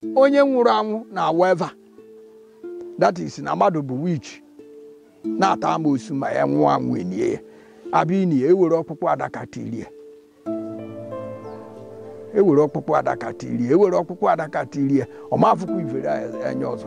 onye nwụrụ anwụ na-awa eva that is na mmadụ bụ wich na-ata amoosu ma ya nwụọ anwụ enie ya abịa ini ya ewere ọkpụkpụ adaka tirie ewere ọkpụkpụ adaka tirie ewere ọkpụkpụ adaka tirie ọmafụkwa ivere anya ọzọ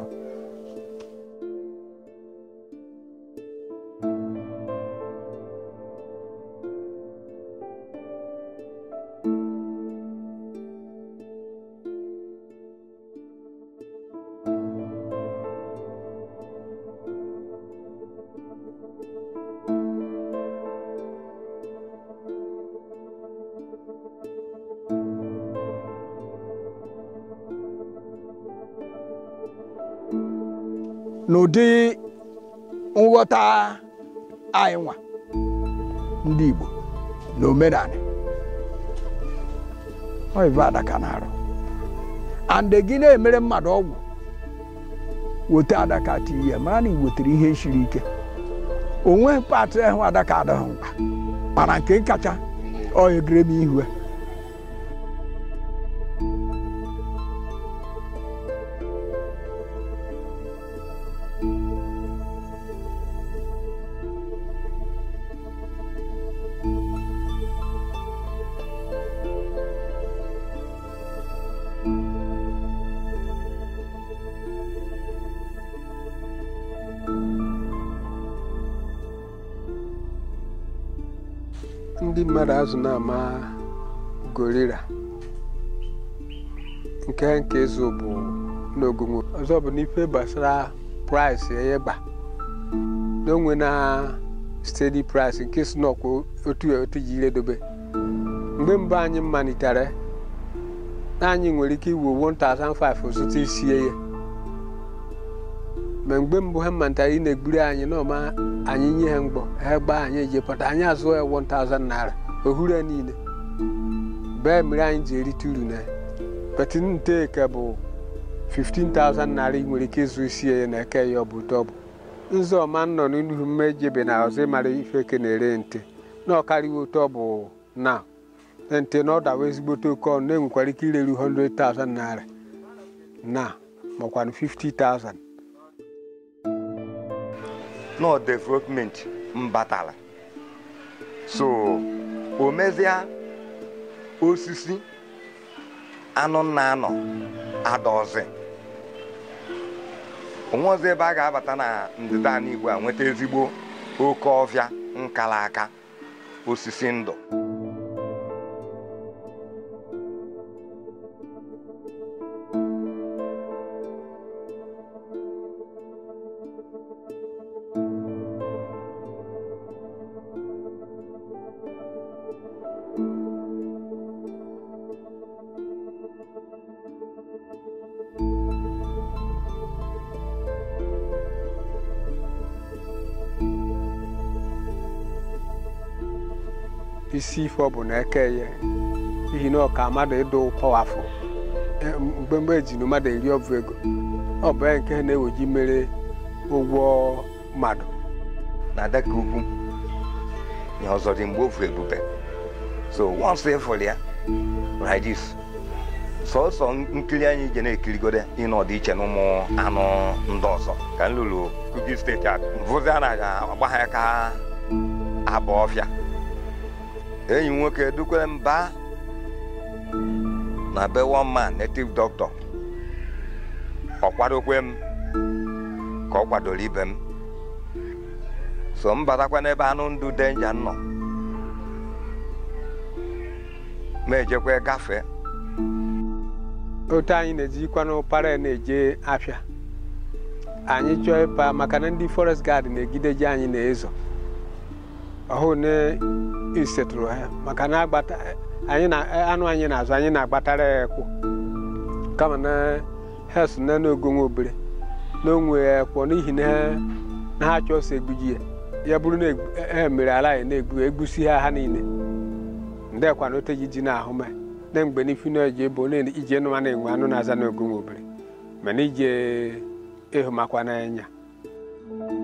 n'ụdị nghọta anyị nwa ndị Igbo na omenala ọ ibe adaka na-arụ ande gị na-emere mmadụ ọgwụ weta adaka tinye ya mara na ị wetara ihe siri ike onwe patị ahụ adaka adịghị mkpa mana nke kacha ọ egere m ihu ya ndị mmadụ azụ na-ama gorira nke nke zo bụ n'ogongo ọzọ bụ n'ife gbasara price egba n'onwe na steady price nke si n'ọkwa otu otu ji iredobe mgbe mbụ anyị malitere na anyị nwere ike iwu 1005 zụta isie ya ma mgbe mbụ ha malitere ị na-egburu anyị n'ọma anyị nye ha mgbọ ha gbaa anyị ejepụta anyị azụọ ya 1000 naira ohuru ya niile bee mere anyị ji erite uru na ya betin nteke bụ 15,000 naira ị nwere ike ịzụ isi ya na eke ya ọ bụ ụtọ ọ bụ nzọma nọ n'ihu mmejebe na ọzọ ịmara ife eke na-ere nte na ọkarịwa ụtọ bụ na nte na ọ dawa ezigbote oke ọnụ na-enwekwara ike ireru 100,000 naira na makwanụ 50,000 no development mbatala so o mezie osisi anụ na anọ adaọzi onwe ọzọ ebe a ga-abata na ndịda ala Igbo a nweta ezigbo oke ọfịa nkala aka osisi ndụ isi ife ọ bụ na eke ya n'ihi na ọka mmadụ ịdụ pọwafụ mgbe mgbe ejiri mmadụ eri ọbụ ego ọ bụ ya nke ha na-eweji mere ụgwọ mmadụ na adaka ugwu ya ọzọ dị mgbe ofu ebube so once ịfụrụ ya like this sọsọ nkiri anyị je na-ekirigode ịnọdụ iche na ụmụ anụ ndị ọzọ ka m lụrụ Kogi steeti a mvụzi a na-agba ha ka abụ ọfịa enyi m nwoke dukwere m baa na be one man native doctor ọ kwadokwe m ka ọ kwadoro ibe m so m batakwa n'ebe anụ ndụ denja nọ ma ejekwa gafee otu anyị na-ejikwanụ para na-eje afịa anyị chọọ ịpa maka na ndị forest guard na-egideji anyị na-ezo ọhụụ na isetụrụ ha maka na agbata anyị na anụ anyị na-azụ anyị na-agbatara ya ekwụ kama na ha so na n'ogonwe obere na onwe ekwọ n'ihi na ha- na ha chọọ so egbuji ya ya bụrụ na ha mere ala ya na-egbu egbusi ha ha niile ndekwa na oteji ji na-ahụ ma na mgbe n'ifi na eji ebo na ije nụma na-enwe anụ na-aza n'ogonwe obere mana ije ịhụ makwa n'anya